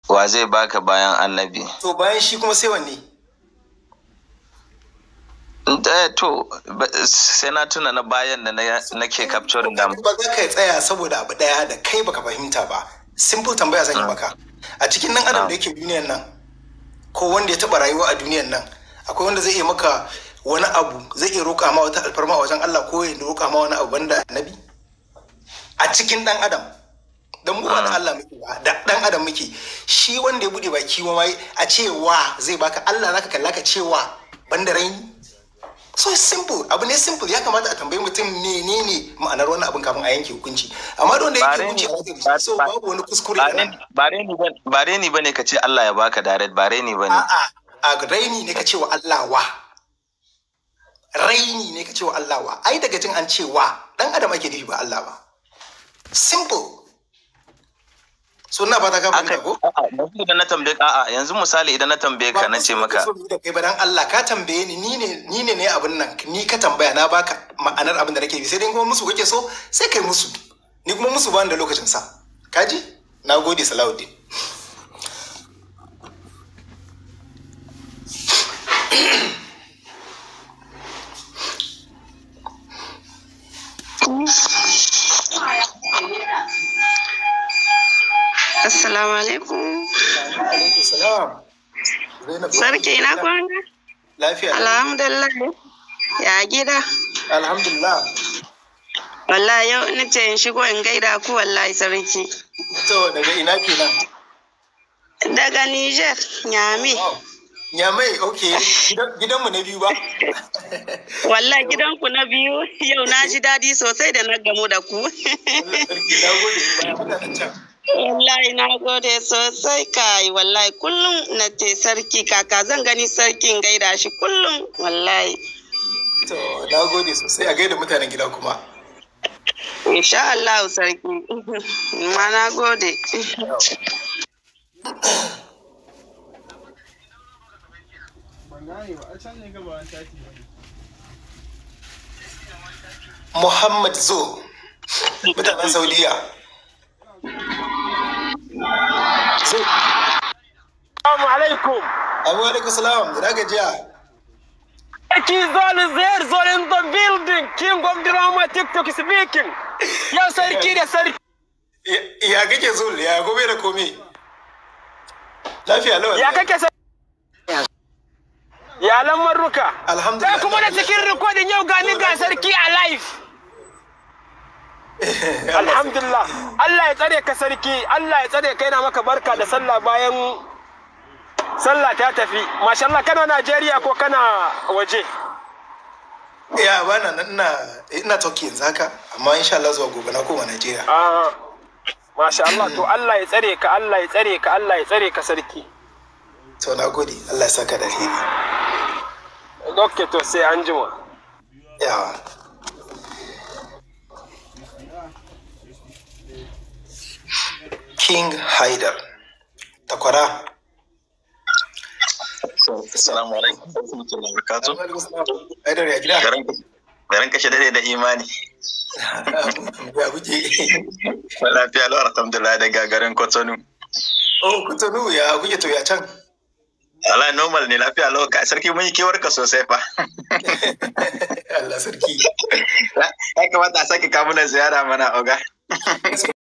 wa zai baka bayan annabi to bayan shi kuma sai wanne Eh, to ba- sai na tuna na bayan da na- nake capturing da ba za ka tsaya saboda abu daya da kai baka fahimta ba simple tambaya zan yi maka a cikin nan adam da yake duniyan nan ko wanda ya taba rayuwa a duniyan nan akwai wanda zai iya maka wani abu zai iya roƙa ma wata alfarma a wajen Allah ko ya roƙa ma wani abu banda annabi a cikin dan adam dan mu ba da Allah muke ba da dan adam muke shi wanda ya bude baki wa mai a cewa zai baka Allah zaka kalla ka cewa banda raini so it's simple abu ne simple ya kamata a tambayi mutum menene ma'anar wannan abin kafin a yanke hukunci amma da wanda Ba yake reni- hukunci a ba- wajen so ba- babu wani kuskure a nan ba reni ba- ba reni bane ka ce Allah ya baka direct ba reni bane a'a a raini ne ka ce wa Allah wa raini ne ka ce wa Allah wa ai daga jin an ce wa dan adam ake nufi ba Allah ba simple so na ba ta ka fahimta Aka- ko a'a, yanzu idan na tambaye ka a'a yanzu misali idan na tambaye ka na ce maka so da kai ba dan Allah ka tambaye ni ni ne ni ne ne abin nan ni ka tambaya na baka ma'anar abin da nake bi sai dai kuma musu kake so sai kai musu ni kuma musu ba ni da lokacin sa kaji na gode Salahuddin Assalamu alaikum. alaikum salam Zainab Sarki ina kwana? lafiya Alhamdulillah. Ya gida? alhamdulillah Wallahi yau ina ce in shigo in gaida ku wallahi sarki. to daga ina kenan Daga Niger, Nyami. Nyamai, ok. Gidanmu na biyu ba? Wallahi gidanku na biyu yau na ji daɗi sosai da na gamu da ku. Sarki na gode baya mutanen can. Wallahi na gode sosai kai wallahi kullum na ce sarki kaka zan gani sarkin gaida shi kullum wallahi. To, na gode sosai a gaida mutanen gida kuma. Insha Allah sarki. Ma na gode. Muhammad Zo, mutanen Saudiya. Zo, Assalamu alaikum. abu alaikum salam, da daga jiya. Eki Zol is there, Zol in the building. King of drama TikTok speaking. Yau sarki da sarki. Ya- Ya kake zo, ya gobe da komi. Lafiya lawa. Ya kake sarki? Ya lamar ruka. Alhamdulillah. Sai kuma da cikin rikodin yau gani ga sarki a live. Alhamdulillah. Allah ya tsare ka sarki. Allah ya tsare ka yana maka barka da sallah bayan sallah ta tafi. Masha Allah kana Najeriya ko kana waje? Ya bana nan ina ina Turkey yanzu haka, amma insha Allah zuwa gobe na koma Najeriya. Ah, Masha Allah to Allah ya tsare ka, Allah ya tsare ka, Allah ya tsare ka sarki. To na gode, Allah ya saka da alheri. Ok to sai an jima. Yawa. King Haidar. Takwara. assalamu alaikum wa rahmatullahi wa barakatuh Haidar ya gida. garin garin kashe dade da imani Ya kuke. lafiya lau alhamdulillah daga garin Kotonu Oh, kutunu ya kuke to ya can. ala normal ne lafiya lau ka sarki mun yi kewar ka sosai fa Allah sarki. ya kamata a sake kawo mana ziyara mana oga